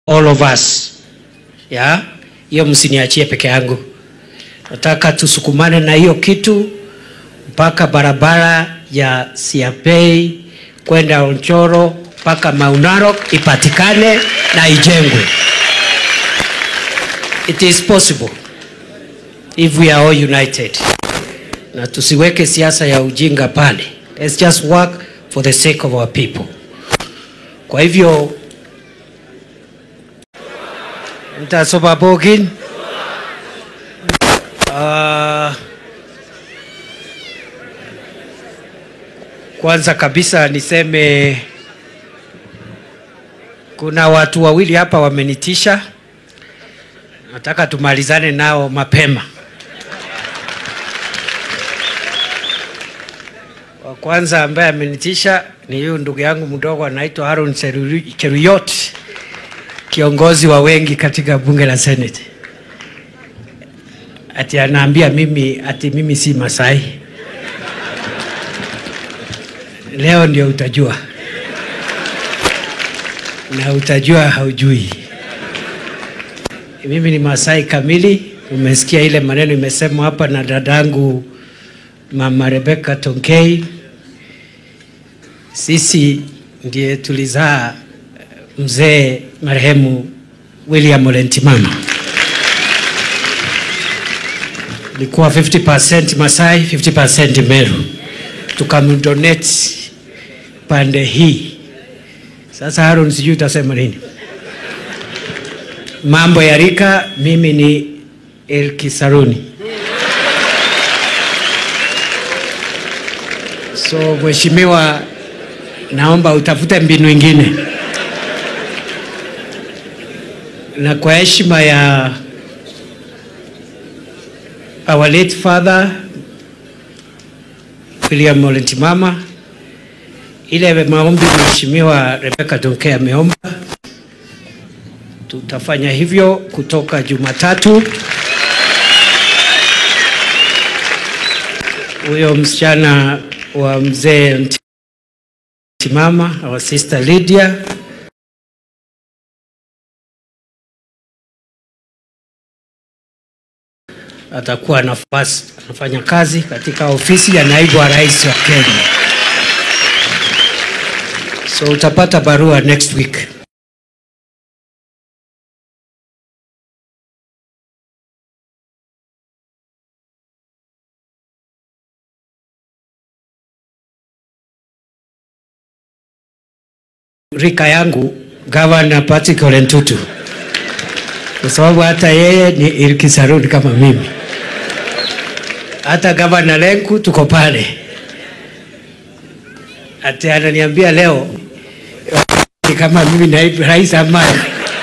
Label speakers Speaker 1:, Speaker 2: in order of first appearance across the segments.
Speaker 1: all of us ya hiyo msiniachie peke yangu nataka tusukumane na hiyo kitu mpaka barabara ya Siapei kwenda Onchoro mpaka Maunarok ipatikane na ijengwe. It is possible if we are all united, na tusiweke siasa ya ujinga pale. Let's just work for the sake of our people. Kwa hivyo mtasoma bogin uh, kwanza kabisa niseme kuna watu wawili hapa wamenitisha, nataka tumalizane nao mapema. Wa kwanza ambaye amenitisha ni huyu ndugu yangu mdogo anaitwa Aaron Cheru- Cheruyot, kiongozi wa wengi katika bunge la Senate. Ati anaambia mimi ati mimi si Masai. Leo ndio utajua, na utajua haujui. Mimi ni Masai kamili. Umesikia ile maneno imesemwa hapa na dadangu Mama Rebecca Tonkei. Sisi ndiye tulizaa mzee marehemu William Ole Ntimama. Ilikuwa 50% Masai, 50% Meru, tukamdonate pande hii. Sasa Aaron, sijui utasema nini. Mambo ya rika, mimi ni Elkisaruni. So mheshimiwa, naomba utafute mbinu ingine, na kwa heshima ya our late father William Ole Ntimama, ile maombi mheshimiwa Rebecca Donke ameomba, tutafanya hivyo kutoka Jumatatu. Huyo msichana wa mzee Ntimama, our sister Lydia atakuwa nafasi anafanya kazi katika ofisi ya naibu wa rais wa Kenya. So utapata barua next week. Rika yangu Gavana Patrick Ole Ntutu, kwa sababu hata yeye ni Ilkisaruni kama mimi hata gavana Lenku tuko pale, ati ananiambia leo ni kama mimi naibu rais Amani.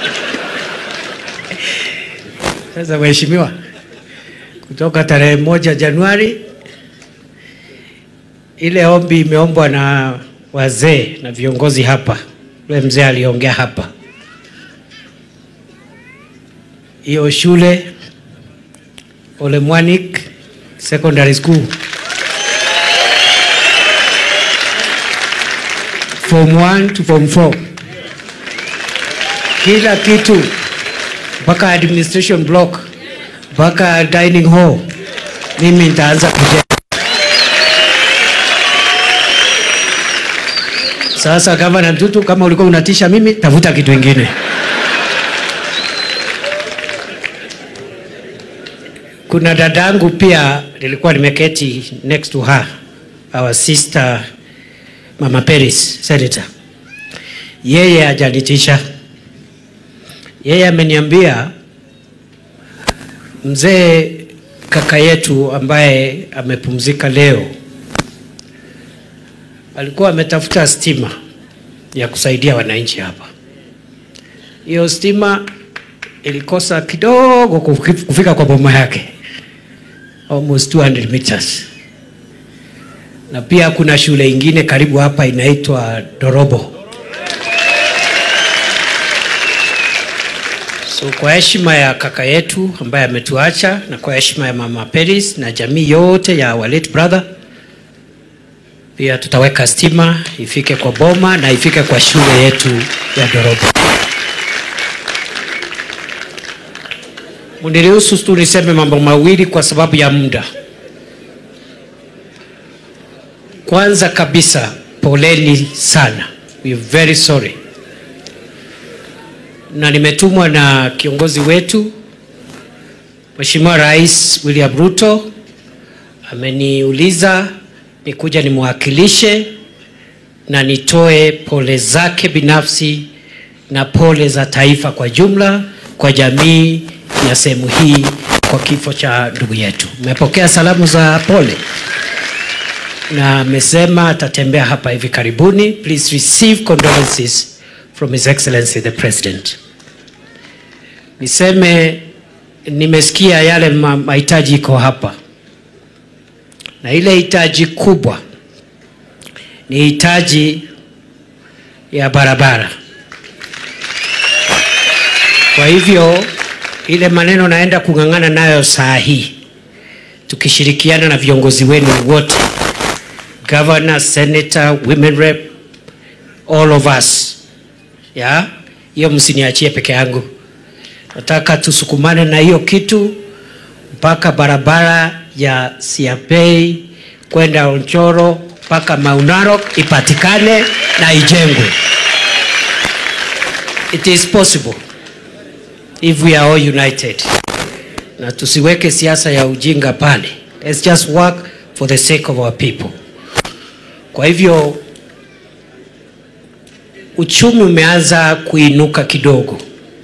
Speaker 1: Sasa mheshimiwa, kutoka tarehe moja Januari ile ombi imeombwa na wazee na viongozi hapa, yule mzee aliongea hapa, hiyo shule Ole Mwanik secondary school form 1 to form 4 kila kitu mpaka administration block mpaka dining hall mimi nitaanza kujenga sasa gavana Ntutu kama ulikuwa unatisha mimi tafuta kitu ingine kuna dadangu pia nilikuwa nimeketi next to her our sister mama Peris senator yeye hajanitisha yeye ameniambia mzee kaka yetu ambaye amepumzika leo alikuwa ametafuta stima ya kusaidia wananchi hapa hiyo stima ilikosa kidogo kufi- kufika kwa boma yake almost 200 meters na pia kuna shule ingine karibu hapa inaitwa Dorobo. So kwa heshima ya kaka yetu ambaye ametuacha na kwa heshima ya mama Peris na jamii yote ya our late brother, pia tutaweka stima ifike kwa boma na ifike kwa shule yetu ya Dorobo. Mniruhusu tu niseme mambo mawili kwa sababu ya muda. Kwanza kabisa, poleni sana, we are very sorry, na nimetumwa na kiongozi wetu Mheshimiwa Rais William Ruto, ameniuliza nikuja nimwakilishe na nitoe pole zake binafsi na pole za taifa kwa jumla kwa jamii ya sehemu hii kwa kifo cha ndugu yetu. Mmepokea salamu za pole na amesema atatembea hapa hivi karibuni. Please receive condolences from His Excellency the President. Niseme nimesikia yale ma- mahitaji iko hapa, na ile hitaji kubwa ni hitaji ya barabara. Kwa hivyo ile maneno naenda kung'ang'ana nayo saa hii tukishirikiana na viongozi wenu wote, governor, senator, women rep, all of us. Ya, hiyo msiniachie peke yangu. Nataka tusukumane na hiyo kitu mpaka barabara ya Siapei kwenda Onchoro mpaka Mau Narok ipatikane na ijengwe. It is possible if we are all united, na tusiweke siasa ya ujinga pale. Let's just work for the sake of our people. Kwa hivyo uchumi umeanza kuinuka kidogo.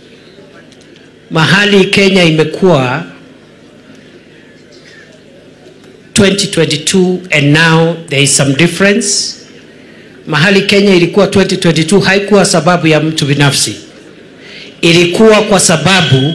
Speaker 1: Mahali Kenya imekuwa 2022 and now there is some difference. Mahali Kenya ilikuwa 2022 haikuwa sababu ya mtu binafsi, ilikuwa kwa sababu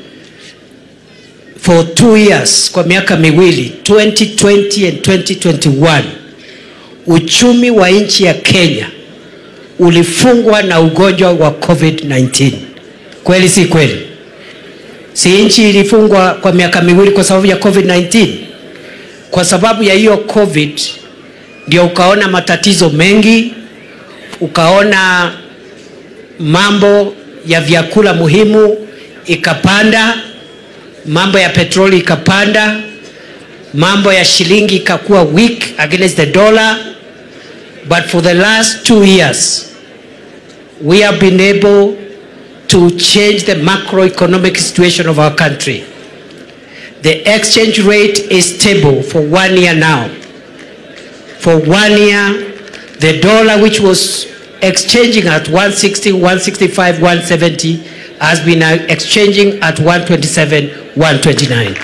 Speaker 1: for two years, kwa miaka miwili 2020 and 2021 uchumi wa nchi ya Kenya ulifungwa na ugonjwa wa COVID-19. Kweli si kweli? Si nchi ilifungwa kwa miaka miwili kwa sababu ya COVID-19? Kwa sababu ya hiyo COVID ndio ukaona matatizo mengi, ukaona mambo ya vyakula muhimu ikapanda, mambo ya petroli ikapanda, mambo ya shilingi ikakuwa weak against the dollar. But for the last two years, we have been able to change the macroeconomic situation of our country. The exchange rate is stable for one year now. For one year, the dollar, which was exchanging at 160, 165, 170, has been uh, exchanging at 127, 129.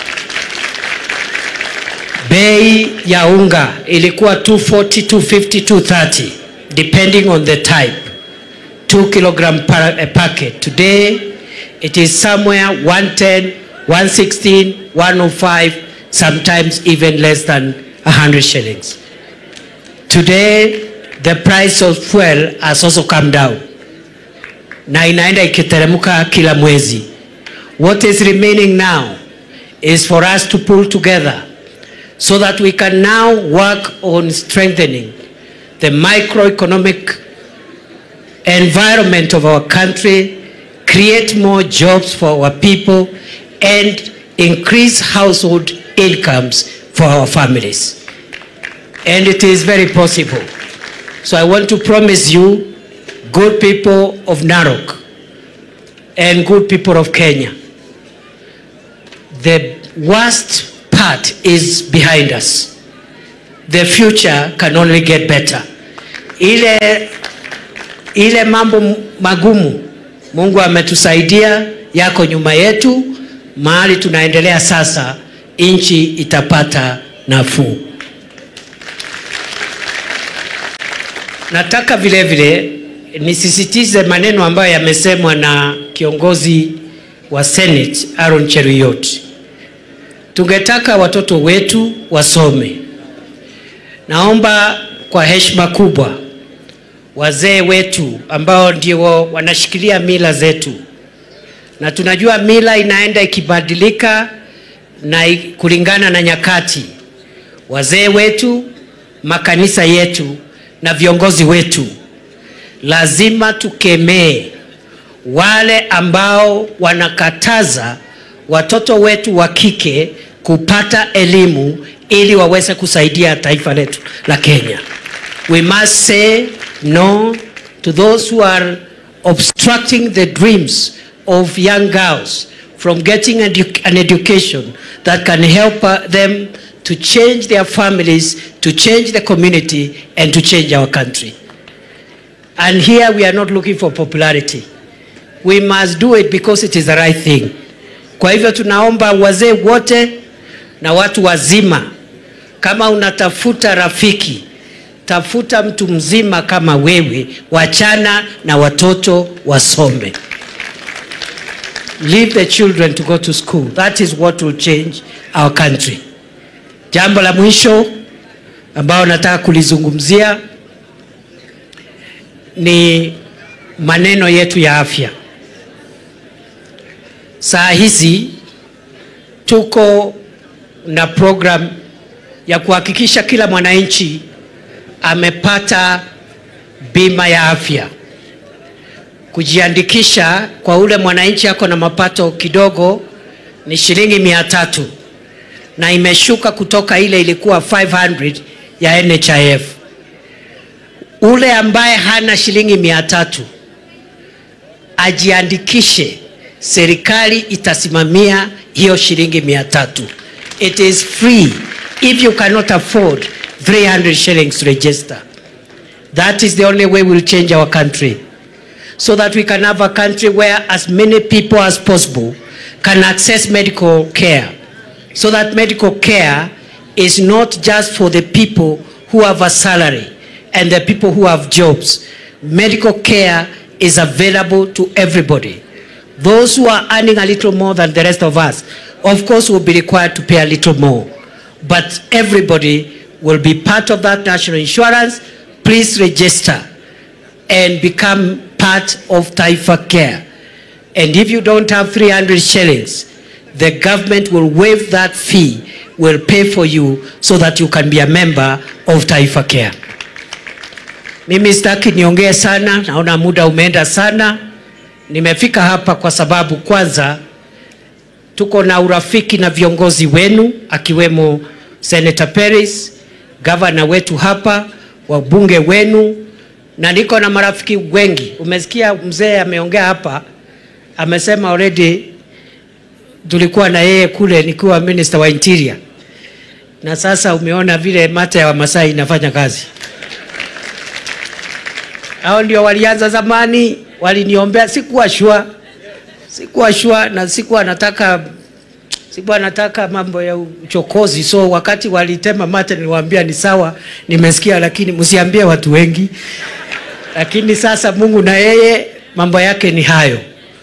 Speaker 1: Bei ya unga ilikuwa 240, 250, 230 depending on the type. 2 kilogram per a packet. Today it is somewhere 110, 116, 105, sometimes even less than 100 shillings. Today the price of fuel has also come down na inaenda ikiteremka kila mwezi. What is remaining now is for us to pull together so that we can now work on strengthening the microeconomic environment of our country, create more jobs for our people, and increase household incomes for our families. And it is very possible. So I want to promise you, good people of Narok and good people of Kenya, the worst part is behind us. The future can only get better. Ile ile mambo magumu Mungu ametusaidia, yako nyuma yetu. Mahali tunaendelea sasa, nchi itapata nafuu. Nataka vile vile nisisitize maneno ambayo yamesemwa na kiongozi wa Senate Aaron Cheruiyot. Tungetaka watoto wetu wasome. Naomba kwa heshima kubwa wazee wetu ambao ndio wanashikilia mila zetu, na tunajua mila inaenda ikibadilika na i- kulingana na nyakati. Wazee wetu, makanisa yetu na viongozi wetu, lazima tukemee wale ambao wanakataza watoto wetu wa kike kupata elimu ili waweze kusaidia taifa letu la Kenya. We must say no to those who are obstructing the dreams of young girls from getting edu- an education that can help uh, them to change their families, to change the community, and to change our country. And here we are not looking for popularity. We must do it because it is the right thing. Kwa hivyo tunaomba wazee wote na watu wazima, kama unatafuta rafiki, tafuta mtu mzima kama wewe, wachana na watoto wasome. Leave the children to go to school. That is what will change our country. Jambo la mwisho ambao nataka kulizungumzia ni maneno yetu ya afya. Saa hizi tuko na program ya kuhakikisha kila mwananchi amepata bima ya afya. Kujiandikisha kwa ule mwananchi ako na mapato kidogo ni shilingi mia tatu na imeshuka kutoka ile ilikuwa 500 ya NHIF. Ule ambaye hana shilingi mia tatu ajiandikishe, serikali itasimamia hiyo shilingi mia tatu. It is free if you cannot afford 300 shillings to register. That is the only way we'll change our country so that we can have a country where as many people as possible can access medical care so that medical care is not just for the people who have a salary and the people who have jobs. Medical care is available to everybody. Those who are earning a little more than the rest of us, of course, will be required to pay a little more. But everybody will be part of that national insurance. Please register and become part of Taifa Care. And if you don't have 300 shillings, the government will waive that fee, will pay for you so that you can be a member of Taifa Care. Mimi sitaki niongee sana, naona muda umeenda sana. Nimefika hapa kwa sababu kwanza tuko na urafiki na viongozi wenu akiwemo Senator Peris, gavana wetu hapa, wabunge wenu na niko na marafiki wengi. Umesikia mzee ameongea hapa, amesema already tulikuwa na yeye kule nikiwa minister wa interior, na sasa umeona vile mata ya Wamasai inafanya kazi. Hao ndio walianza zamani, waliniombea, sikuwa shua, sikuwa shua na sikuwa nataka sikuwa nataka mambo ya uchokozi, so wakati walitema mate niliwaambia ni sawa, nimesikia, lakini msiambie watu wengi. Lakini sasa Mungu na yeye mambo yake ni hayo.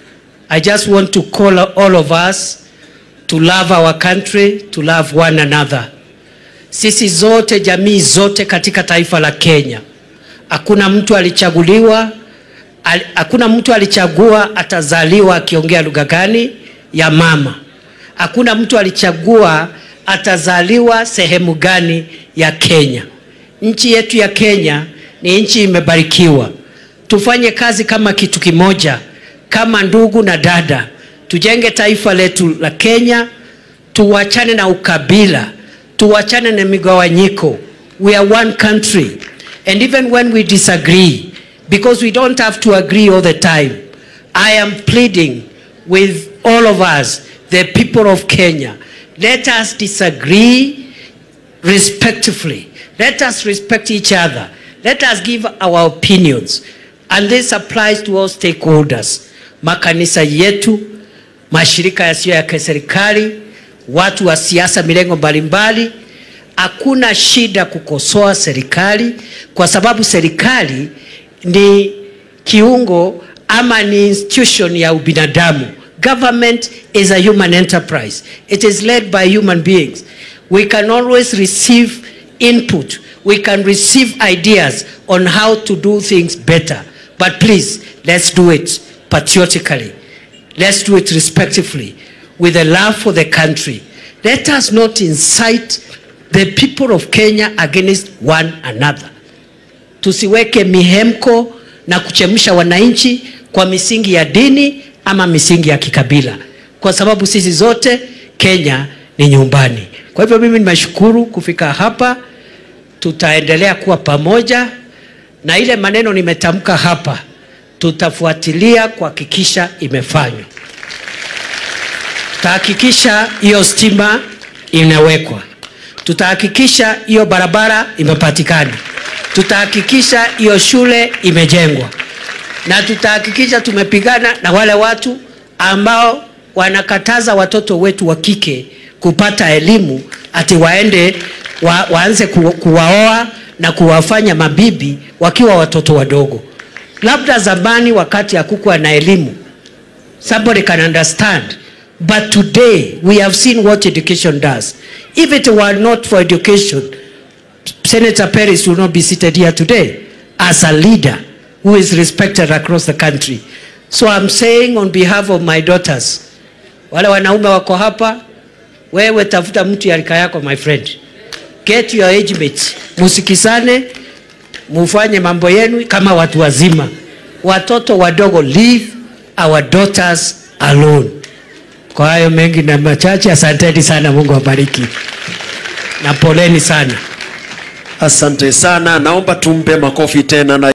Speaker 1: I just want to call all of us to love our country, to love one another. Sisi zote, jamii zote katika taifa la Kenya, hakuna mtu alichaguliwa, al, hakuna mtu alichagua atazaliwa akiongea lugha gani ya mama. Hakuna mtu alichagua atazaliwa sehemu gani ya Kenya. Nchi yetu ya Kenya ni nchi imebarikiwa. Tufanye kazi kama kitu kimoja, kama ndugu na dada, tujenge taifa letu la Kenya, tuwachane na ukabila, tuwachane na migawanyiko. We are one country and even when we disagree, because we don't have to agree all the time, I am pleading with all of us, the people of Kenya, let us disagree respectfully. Let us respect each other. Let us give our opinions. And this applies to all stakeholders. Makanisa yetu, mashirika yasiyo ya kiserikali, watu wa siasa milengo mbalimbali. Hakuna shida kukosoa serikali kwa sababu serikali ni kiungo ama ni institution ya ubinadamu. Government is a human enterprise. It is led by human beings. We can always receive input. We can receive ideas on how to do things better. But please, let's do it patriotically. Let's do it respectfully, with a love for the country. Let us not incite the people of Kenya against one another. Tusiweke mihemko na kuchemsha wananchi kwa misingi ya dini ama misingi ya kikabila. kwa sababu sisi zote Kenya ni nyumbani. Kwa hivyo mimi nimeshukuru kufika hapa, tutaendelea kuwa pamoja na ile maneno nimetamka hapa, tutafuatilia kuhakikisha imefanywa. Tutahakikisha hiyo stima inawekwa, tutahakikisha hiyo barabara imepatikana, tutahakikisha hiyo shule imejengwa, na tutahakikisha tumepigana na wale watu ambao wanakataza watoto wetu wa kike kupata elimu ati waende wa, waanze ku, kuwaoa na kuwafanya mabibi wakiwa watoto wadogo. Labda zamani wakati hakukuwa na elimu somebody can understand but today we have seen what education does. If it were not for education, Senator Paris will not be seated here today as a leader who is respected across the country. So I'm saying on behalf of my daughters, wale wanaume wako hapa, wewe tafuta mtu ya rika yako my friend, get your age mates, musikisane, mufanye mambo yenu kama watu wazima. Watoto wadogo, leave our daughters alone. Kwa hayo mengi na machache, asanteni sana, Mungu awabariki na poleni sana.
Speaker 2: Asante sana, naomba tumpe makofi tena na